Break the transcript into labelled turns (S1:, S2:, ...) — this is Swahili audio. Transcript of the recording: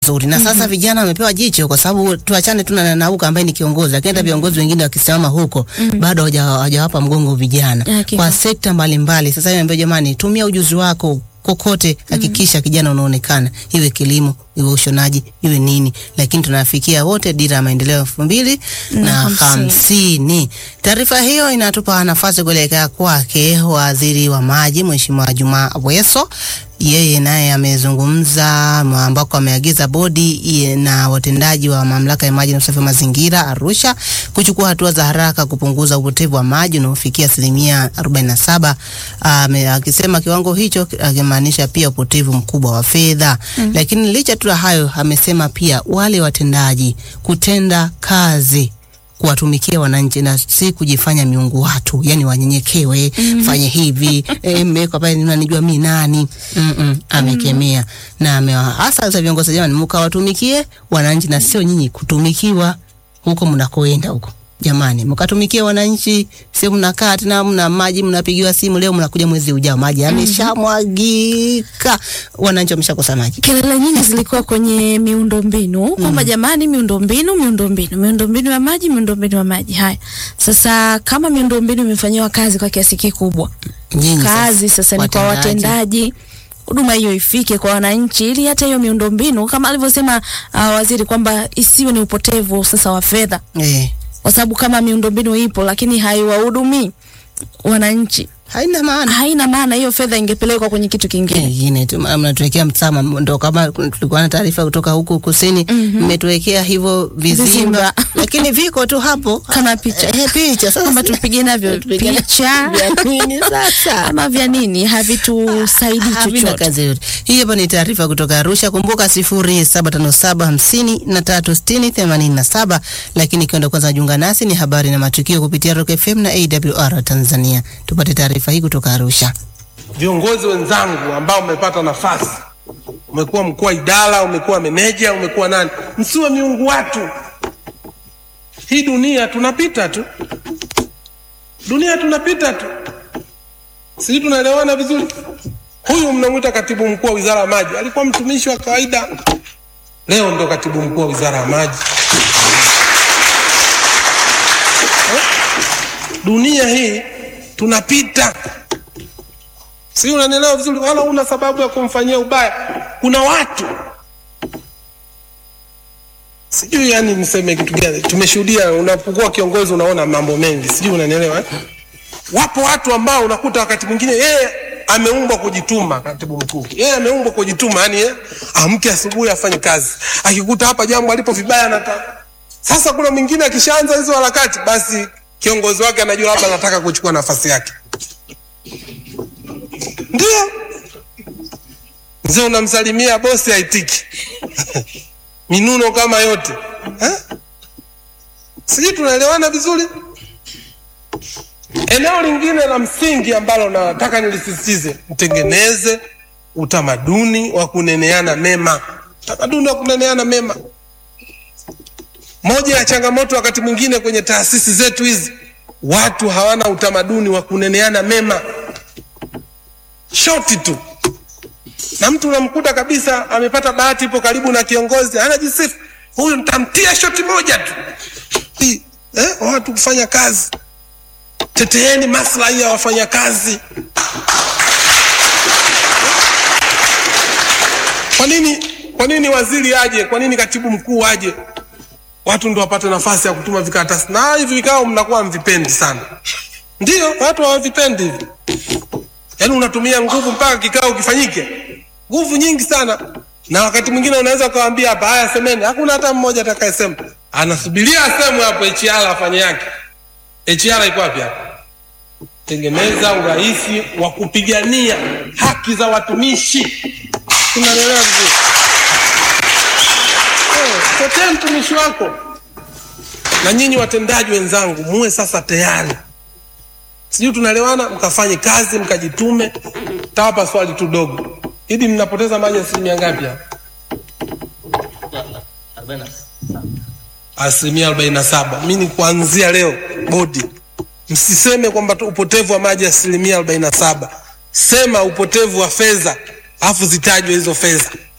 S1: mazuri na sasa vijana wamepewa jicho, kwa sababu tuachane tu na Nauka ambaye ni kiongozi, lakini hata viongozi wengine wakisimama huko bado hawaja- hawajawapa mgongo vijana
S2: Hakika.
S1: kwa sekta mbalimbali. Sasa hivi jamani, tumia ujuzi wako kokote, hakikisha kijana unaonekana, iwe kilimo, iwe ushonaji, iwe nini, lakini tunafikia wote dira ya maendeleo elfu mbili na
S2: hamsini.
S1: hamsini. Taarifa hiyo inatupa nafasi kuelekea kwake waziri wa maji Mheshimiwa Juma Aweso. Yeye naye amezungumza ma- ambako ameagiza bodi iye na watendaji wa mamlaka ya maji na usafi wa mazingira Arusha kuchukua hatua za haraka kupunguza upotevu wa maji unaofikia asilimia 47, ame- akisema kiwango hicho akimaanisha pia upotevu mkubwa wa fedha. Lakini licha tu ya hayo, amesema pia wale watendaji kutenda kazi kuwatumikia wananchi na si kujifanya miungu watu, yani wanyenyekewe, fanye hivi eh, mmewekwa pale, unanijua mi nani? mm -mm, amekemea na amewahasa sasa viongozi, jamani, mkawatumikie wananchi na sio nyinyi kutumikiwa huko mnakoenda huko. Jamani, mkatumikie wananchi, sio mnakaa tena mna maji mnapigiwa simu, leo mnakuja mwezi ujao maji yameshamwagika, wananchi wameshakosa maji.
S2: kelele nyingi zilikuwa kwenye miundombinu kwamba jamani, miundombinu, miundombinu, miundombinu ya maji, miundombinu ya maji. Haya, sasa kama miundombinu imefanyiwa kazi kwa kiasi kikubwa,
S1: Nyinyi
S2: kazi sasa ni kwa watendaji huduma hiyo ifike kwa wananchi, ili hata hiyo miundombinu kama alivyosema uh, waziri kwamba isiwe ni upotevu sasa wa fedha,
S1: eh,
S2: kwa sababu kama miundombinu ipo lakini haiwahudumii wananchi,
S1: haina maana
S2: haina maana hiyo fedha ingepelekwa kwenye kitu kingine.
S1: ingine tu ma- mnatuwekea msama, ndo kama tulikuwa na taarifa kutoka huku kusini, mmetuwekea hivyo vizimba,
S2: Vizimba.
S1: lakini viko tu hapo
S2: Kama picha
S1: eh, picha sasa
S2: kwamba tupige navyo
S1: Tupige na-
S2: picha
S1: vya nini sasa?
S2: ama vya nini havitusaidii
S1: Havina
S2: chochote.
S1: kazi yote. Hii hapa ni taarifa kutoka Arusha. Kumbuka sifuri saba tano saba hamsini na tatu sitini themanini na saba. Lakini ikiwa ndo kwanza jiunga nasi, ni habari na matukio kupitia Rock FM na AWR Tanzania. Tupate taarifa hii kutoka Arusha.
S3: viongozi wenzangu ambao mmepata nafasi, umekuwa mkuu wa idara, umekuwa meneja, umekuwa nani, msiwe miungu watu. Hii dunia tunapita tu, dunia tunapita tu, sijui tunaelewana vizuri. Huyu mnamwita katibu mkuu wa wizara ya maji, alikuwa mtumishi wa kawaida, leo ndo katibu mkuu wa wizara ya maji. Eh? Dunia hii tunapita si unanielewa vizuri, wala una sababu ya kumfanyia ubaya. Kuna watu sijui, yani niseme kitu gani, tumeshuhudia. Unapokuwa kiongozi unaona mambo mengi, sijui unanielewa eh? Wapo watu ambao unakuta wakati mwingine yeye ameumbwa kujituma, katibu mkuu yeye ameumbwa kujituma, yani yeye amke asubuhi afanye kazi, akikuta hapa jambo alipo vibaya anata. Sasa kuna mwingine akishaanza hizo harakati, basi kiongozi wake anajua labda anataka kuchukua nafasi yake ndio mzee unamsalimia bosi haitiki minuno kama yote eh? sijui tunaelewana vizuri eneo lingine la msingi ambalo nataka nilisisitize mtengeneze utamaduni wa kuneneana mema utamaduni wa kuneneana mema moja ya changamoto wakati mwingine kwenye taasisi zetu hizi watu hawana utamaduni wa kuneneana mema shoti tu na mtu unamkuta kabisa amepata bahati, ipo karibu na kiongozi, anajisifu huyu, nitamtia shoti moja tu. Hii, Eh, watu kufanya kazi, teteeni maslahi ya wafanyakazi. Kwa nini, kwa nini waziri aje? Kwa nini katibu mkuu aje? Watu ndo wapate nafasi ya kutuma vikaratasi, na hivi vikao mnakuwa mvipendi sana. Ndio watu hawavipendi hivi yaani unatumia nguvu mpaka kikao kifanyike, nguvu nyingi sana, na wakati mwingine unaweza ukawaambia hapa, haya semeni, hakuna hata mmoja atakayesema. Anasubiria asemwe hapo, HR afanye yake. HR iko wapi hapa? Tengeneza urahisi wa kupigania haki za watumishi. Tunaelewa vizuri? Eh, Tetea mtumishi wako. Na nyinyi watendaji wenzangu, muwe sasa tayari sijui tunaelewana, mkafanye kazi mkajitume. Tawapa swali tu dogo, idi mnapoteza maji asilimia ngapi hapa? Asilimia arobaini na saba. Mi ni kuanzia leo, bodi msiseme kwamba tu upotevu wa maji asilimia arobaini na saba. Sema upotevu wa fedha, alafu zitajwe hizo fedha.